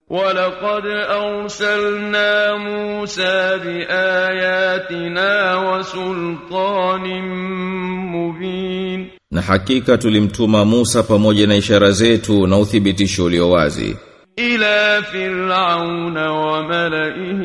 ولقد أرسلنا موسى بآياتنا وسلطان مبين Na hakika tulimtuma Musa pamoja na ishara zetu na uthibitisho ulio wazi إلى فرعون وملئه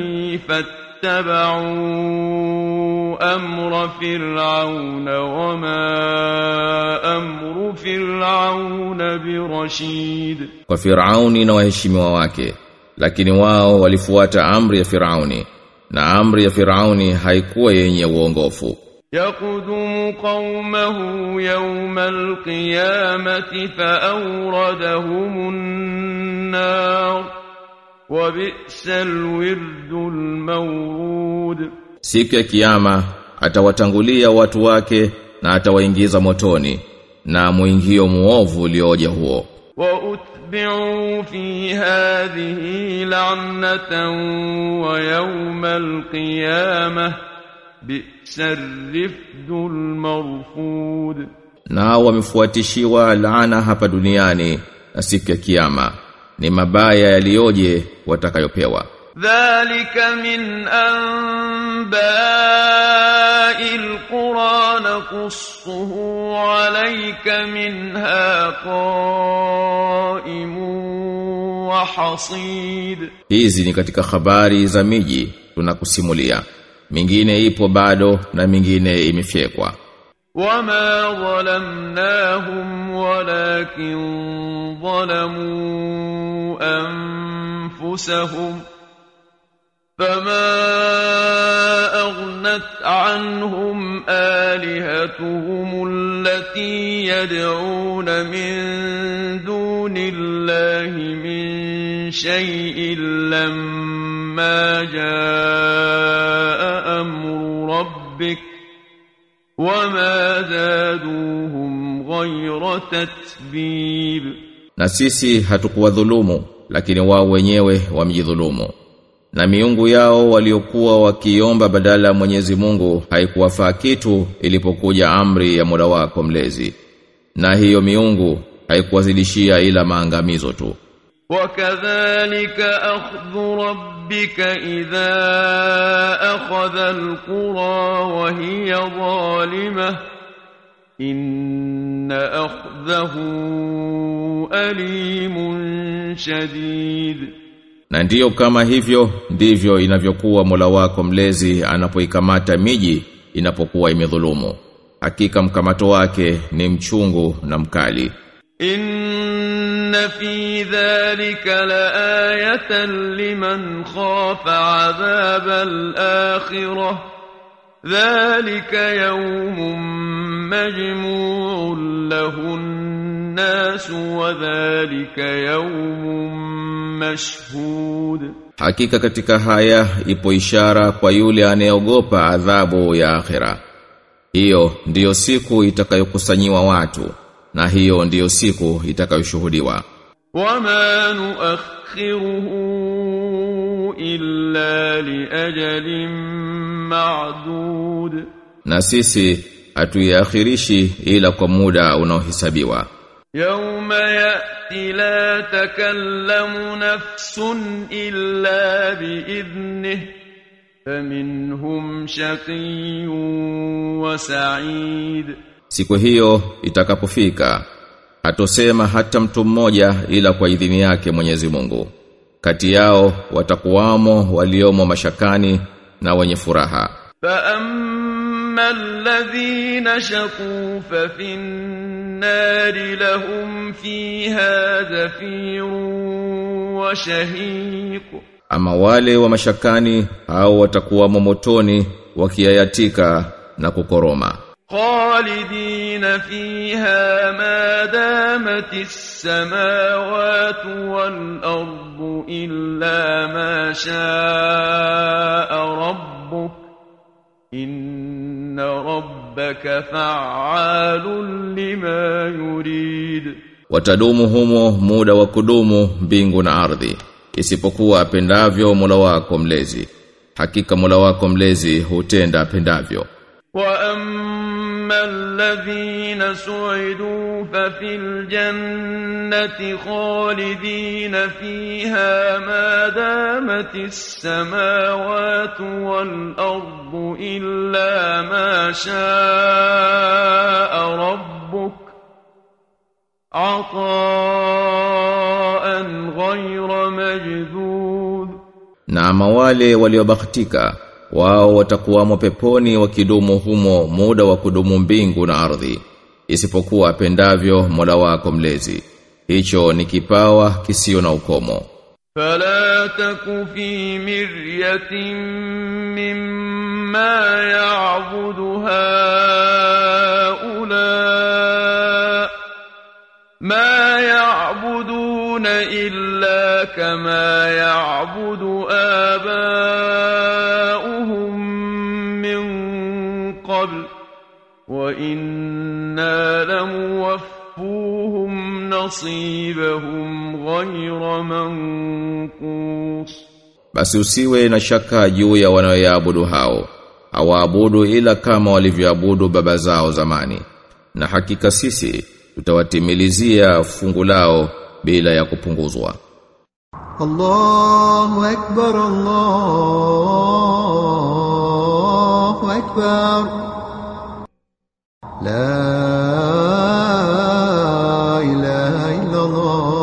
فاتبعوا أمر فرعون وما أمر فرعون برشيد kwa Firauni na waheshimiwa wake lakini wao walifuata amri ya Firauni na amri ya Firauni haikuwa yenye uongofu يقدم قومه يوم القيامة فأوردهم النار وبئس الورد المورود siku ya kiyama atawatangulia watu wake na atawaingiza motoni na muingio muovu ulioja huo وأتبعوا في هذه لعنة ويوم القيامة بئس الرفد المرفود nao wamefuatishiwa laana hapa duniani na siku ya kiyama ni mabaya yaliyoje watakayopewa ذلك من أنباء القرى نقصه عليك منها قائم وحصيد hizi ni katika habari za miji tunakusimulia mingine ipo bado na mingine imefyekwa وما ظلمناهم ولكن ظلموا أنفسهم فما أغنت عنهم آلهتهم التي يدعون من دون الله من شيء لما جاء أمر ربك وما زادوهم غير تتبيب na sisi hatukuwadhulumu lakini wao wenyewe wamjidhulumu na miungu yao waliokuwa wakiomba badala ya Mwenyezi Mungu haikuwafaa kitu ilipokuja amri ya Mola wako mlezi na hiyo miungu haikuwazidishia ila maangamizo tu وكذلك أخذ ربك إذا أخذ القرى وهي ظالمة إن أخذه أليم شديد na ndiyo kama hivyo ndivyo inavyokuwa Mola wako mlezi anapoikamata miji inapokuwa imedhulumu hakika mkamato wake ni mchungu na mkali إن في ذلك لآية لمن خاف عذاب الآخرة ذلك يوم مجموع له الناس وذلك يوم مشهود Hakika katika haya ipo ishara kwa yule anayeogopa adhabu ya akhera. Hiyo ndiyo siku itakayokusanyiwa watu na hiyo ndiyo siku itakayoshuhudiwa. وما نؤخره إلا لأجل معدود Na sisi hatuiakhirishi ila kwa muda unaohesabiwa. يوم يأتي لا تكلم نفس إلا بإذنه فمنهم شقي وسعيد Siku hiyo itakapofika hatosema hata mtu mmoja ila kwa idhini yake Mwenyezi Mungu. Kati yao watakuwamo waliomo mashakani na wenye furaha. فأما الذين شقوا ففي النار لهم فيها زفير وشهيق Ama wale wa mashakani au watakuwa motoni wakiayatika na kukoroma. خالدين فيها ما دامت السماوات والأرض إلا ما شاء ربك إن ربك فعال لما يريد Watadumu humo muda wa kudumu mbingu na ardhi isipokuwa apendavyo Mola wako mlezi. Hakika Mola wako mlezi hutenda apendavyo. وأما الذين سعدوا ففي الجنة خالدين فيها ما دامت السماوات والأرض إلا ما شاء ربك عطاء غير مجذوذ Na ama wale waliobahatika wao watakuwamo peponi wakidumu humo muda wa kudumu mbingu na ardhi isipokuwa apendavyo Mola wako mlezi hicho ni kipawa kisio na ukomo فلا تك في مرية مما يعبد هؤلاء ما يعبدون إلا كما يعبد آباؤهم من قبل وإنا لموفوهم نصيبهم غير منقوص basi usiwe na shaka juu ya wanaoyaabudu hao hawaabudu ila kama walivyoabudu baba zao zamani na hakika sisi tutawatimilizia fungu lao bila ya kupunguzwa الله أكبر الله أكبر لا إله إلا الله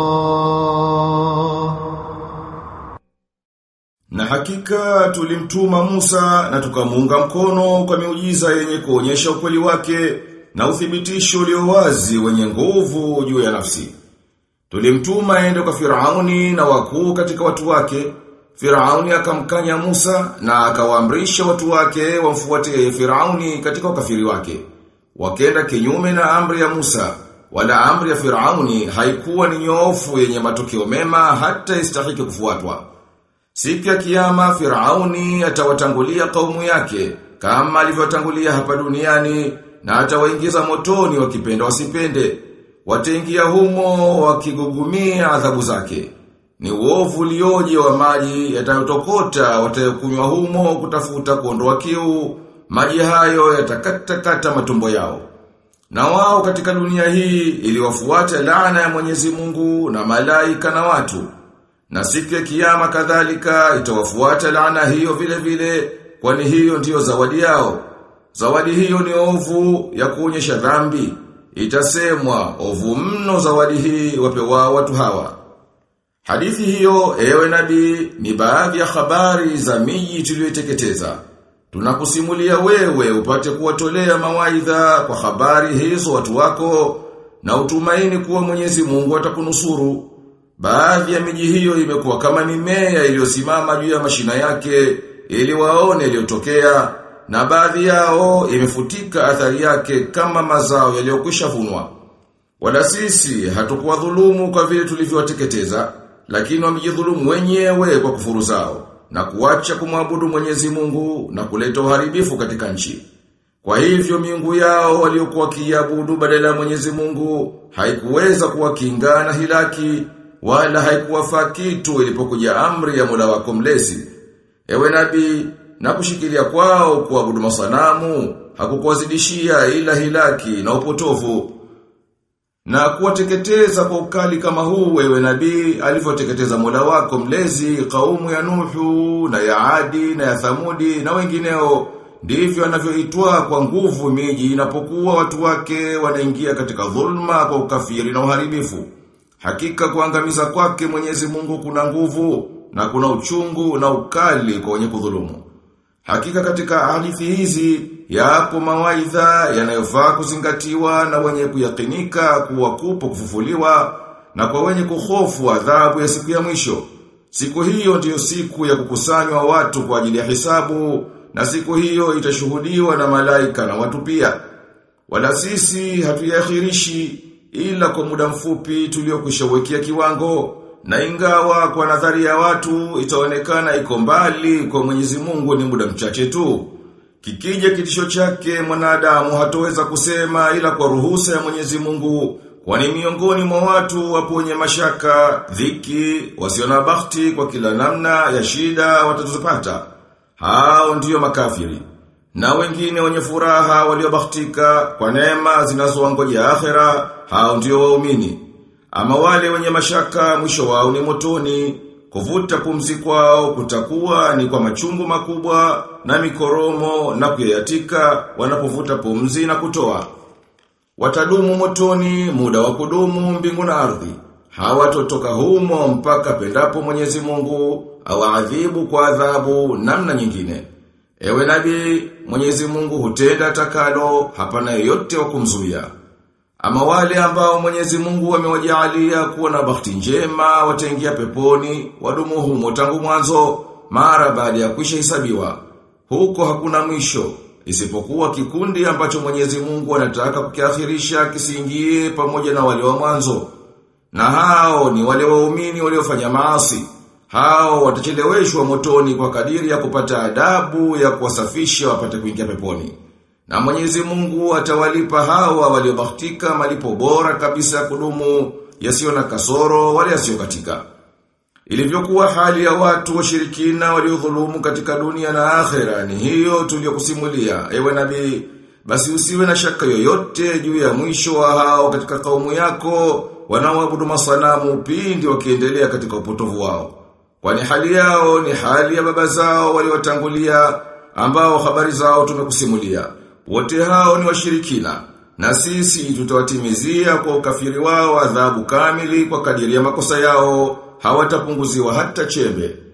Na hakika tulimtuma Musa na tukamuunga mkono kwa miujiza yenye kuonyesha ukweli wake na uthibitisho ulio wazi wenye nguvu juu ya nafsi. Tulimtuma aende kwa Firauni na wakuu katika watu wake. Firauni akamkanya Musa na akawaamrisha watu wake wamfuatie Firauni katika ukafiri wake. Wakenda kinyume na amri ya Musa, wala amri ya Firauni haikuwa ni nyoofu yenye matokeo mema hata istahiki kufuatwa. Siku ya kiyama Firauni atawatangulia kaumu yake kama alivyotangulia hapa duniani na atawaingiza motoni wakipenda wasipende. Wataingia humo wakigugumia adhabu zake. Ni uovu ulioje wa maji yatayotokota watayokunywa humo kutafuta kuondoa kiu. Maji hayo yatakatakata matumbo yao. Na wao katika dunia hii iliwafuata laana ya Mwenyezi Mungu na malaika na watu. Na siku ya kiyama kadhalika itawafuata laana hiyo vile vile kwani hiyo ndiyo zawadi yao. Zawadi hiyo ni ovu ya kuonyesha dhambi. Itasemwa ovu mno zawadi hii wapewa watu hawa. Hadithi hiyo ewe nabii ni baadhi ya habari za miji tuliyoteketeza. Tunakusimulia wewe upate kuwatolea mawaidha kwa habari hizo watu wako na utumaini kuwa Mwenyezi Mungu atakunusuru. Baadhi ya miji hiyo imekuwa kama mimea iliyosimama juu ya mashina yake ili waone iliyotokea na baadhi yao imefutika athari yake kama mazao yaliyokwisha vunwa. Wala sisi hatukuwa dhulumu kwa vile tulivyowateketeza, lakini wamejidhulumu wenyewe kwa kufuru zao na kuacha kumwabudu Mwenyezi Mungu na kuleta uharibifu katika nchi. Kwa hivyo miungu yao waliokuwa kiabudu badala ya Mwenyezi Mungu haikuweza kuwakinga na hilaki wala haikuwafaa kitu ilipokuja amri ya Mola wako mlezi. Ewe nabii, na kushikilia kwao kuabudu masanamu hakukuwazidishia ila hilaki na upotovu. Na kuwateketeza kwa ukali kama huu wewe nabii alivyoteketeza Mola wako mlezi kaumu ya Nuhu na ya Adi na ya Thamudi na wengineo ndivyo anavyoitwa kwa nguvu miji inapokuwa watu wake wanaingia katika dhulma kwa ukafiri na uharibifu. Hakika kuangamiza kwake Mwenyezi Mungu kuna nguvu na kuna uchungu na ukali kwa wenye kudhulumu. Hakika katika hadithi hizi yapo mawaidha yanayofaa kuzingatiwa na wenye kuyakinika kuwa kupo kufufuliwa na kwa wenye kuhofu adhabu ya siku ya mwisho. Siku hiyo ndiyo siku ya kukusanywa watu kwa ajili ya hisabu na siku hiyo itashuhudiwa na malaika na watu pia. Wala sisi hatuyakhirishi ila kwa muda mfupi tuliokushawekea kiwango na ingawa kwa nadhari ya watu itaonekana iko mbali kwa Mwenyezi Mungu ni muda mchache tu. Kikija kitisho chake mwanadamu hatoweza kusema ila kwa ruhusa ya Mwenyezi Mungu kwani miongoni mwa watu wapo wenye mashaka, dhiki, wasio na bahati kwa kila namna ya shida watatuzipata. Hao ndiyo makafiri. Na wengine wenye furaha waliobahatika kwa neema zinazowangoja akhera, hao ndio waumini. Ama wale wenye mashaka mwisho wao ni motoni, kuvuta pumzi kwao kutakuwa ni kwa machungu makubwa na mikoromo na kuyayatika wanapovuta pumzi na kutoa. Watadumu motoni muda wa kudumu mbingu na ardhi. Hawatotoka humo mpaka pendapo Mwenyezi Mungu awaadhibu kwa adhabu namna nyingine. Ewe nabii, Mwenyezi Mungu hutenda takalo, hapana yeyote wa kumzuia. Ama wale ambao Mwenyezi Mungu amewajaalia kuwa na bahati njema wataingia peponi, wadumu humo tangu mwanzo, mara baada ya kwisha hisabiwa. Huko hakuna mwisho, isipokuwa kikundi ambacho Mwenyezi Mungu anataka kukiakhirisha kisiingie pamoja na wale wa mwanzo. Na hao ni wale waumini waliofanya maasi. Hao watacheleweshwa motoni kwa kadiri ya kupata adabu ya kuwasafisha wapate kuingia peponi. Na Mwenyezi Mungu atawalipa hawa waliobahatika malipo bora kabisa ya kudumu yasiyo na kasoro wala yasiyo katika. Ilivyokuwa hali ya watu washirikina waliodhulumu katika dunia na akhera ni hiyo tuliyokusimulia ewe nabii basi usiwe na shaka yoyote juu ya mwisho wa hao katika kaumu yako wanaoabudu masanamu pindi wakiendelea katika upotovu wao. Kwani hali yao ni hali ya baba zao waliotangulia ambao habari zao tumekusimulia. Wote hao ni washirikina na sisi tutawatimizia kwa ukafiri wao adhabu kamili kwa kadiri ya makosa yao hawatapunguziwa hata chembe.